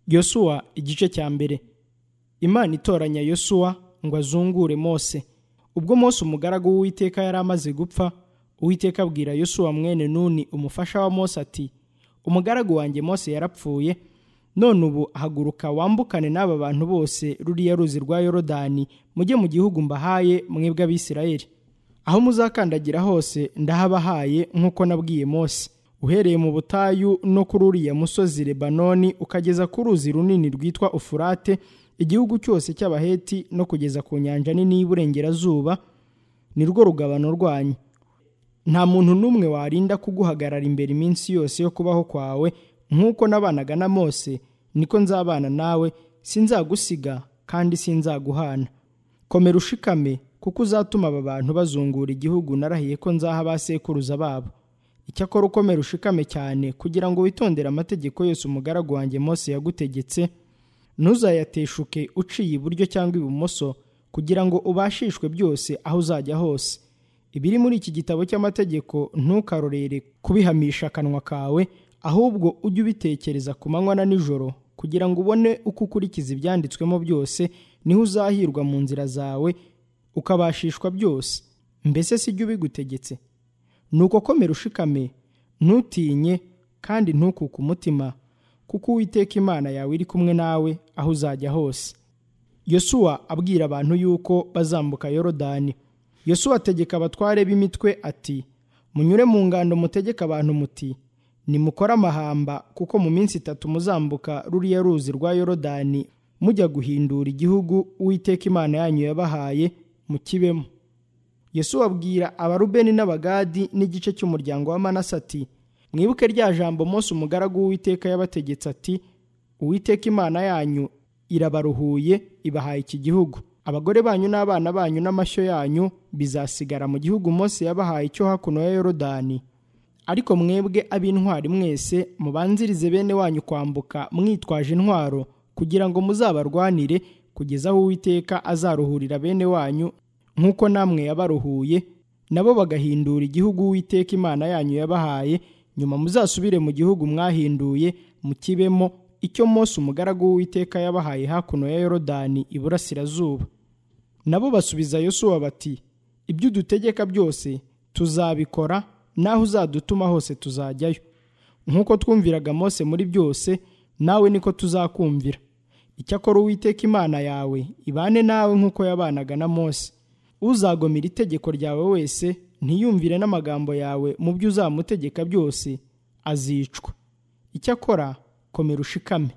yosuwa igice cya mbere imana itoranya yosuwa ngo azungure mose ubwo mose umugaragu w'uwiteka yari amaze gupfa uwiteka abwira yosuwa mwene nuni umufasha wa mose ati umugaragu wanjye mose yarapfuye none ubu haguruka wambukane n'aba bantu bose ruriya ruzi rwa yorodani mujye mu gihugu mbahaye mwebwe abisirayeli aho muzakandagira hose ndahabahaye nk'uko nabwiye mose uhereye mu butayu no kuri uriya musozi lebanoni ukageza ku ruzi runini rwitwa ufurate igihugu cyose cy'abaheti no kugeza ku nyanja nini y'iburengerazuba ni rwo rugabano rwanyu nta muntu n'umwe warinda kuguhagarara imbere iminsi yose yo kubaho kwawe nk'uko nabanaga na mose niko nzabana nawe sinzagusiga kandi sinzaguhana komera ushikame kuko uzatuma aba bantu bazungura igihugu narahiye ko nzaha abasekuruza babo icyakora ukomera ushikame cyane kugira ngo witondere amategeko yose umugaragu wanjye mose yagutegetse ntuzayateshuke uciye iburyo cyangwa ibumoso kugira ngo ubashishwe byose aho uzajya hose ibiri muri iki gitabo cy'amategeko ntukarorere kubihamisha akanwa kawe ahubwo ujye ubitekereza ku manywa na nijoro kugira ngo ubone uko ukurikiza ibyanditswemo byose niho uzahirwa mu nzira zawe ukabashishwa byose mbese si byo ubigutegetse nuko komera ushikame ntutinye kandi ntukuke umutima kuko uwiteka imana yawe iri kumwe nawe aho uzajya hose yosuwa abwira abantu yuko bazambuka yorodani yosuwa ategeka abatware b'imitwe ati munyure mu ngando mutegeke abantu muti nimukore amahamba kuko mu minsi itatu muzambuka ruriya ruzi rwa yorodani mujya guhindura igihugu uwiteka imana yanyu yabahaye mukibemo Yesu abwira abarubeni n'abagadi n'igice cy'umuryango wa manase ati mwibuke rya jambo Mose umugaragu w'uwiteka yabategetse ati uwiteka imana yanyu irabaruhuye ibahaye iki gihugu abagore banyu n'abana banyu n'amashyo yanyu bizasigara mu gihugu Mose yabahaye cyo hakuno ya yorodani ariko mwebwe ab'intwari mwese mubanzirize bene wanyu kwambuka mwitwaje intwaro kugira ngo muzabarwanire kugeza aho uwiteka azaruhurira bene wanyu nk'uko namwe yabaruhuye nabo bagahindura igihugu uwiteka imana yanyu yabahaye nyuma muzasubire mu gihugu mwahinduye mukibemo icyo Mose umugaragu w'uwiteka yabahaye hakuno ya yorodani iburasirazuba nabo basubiza yosuwa bati ibyo udutegeka byose tuzabikora naho uzadutuma hose tuzajyayo nk'uko twumviraga mose muri byose nawe niko tuzakumvira icyakora uwiteka imana yawe ibane nawe nk'uko yabanaga na mose uzagomera itegeko ryawe wese ntiyumvire n'amagambo yawe mu byo uzamutegeka byose azicwa icyakora komera ushikame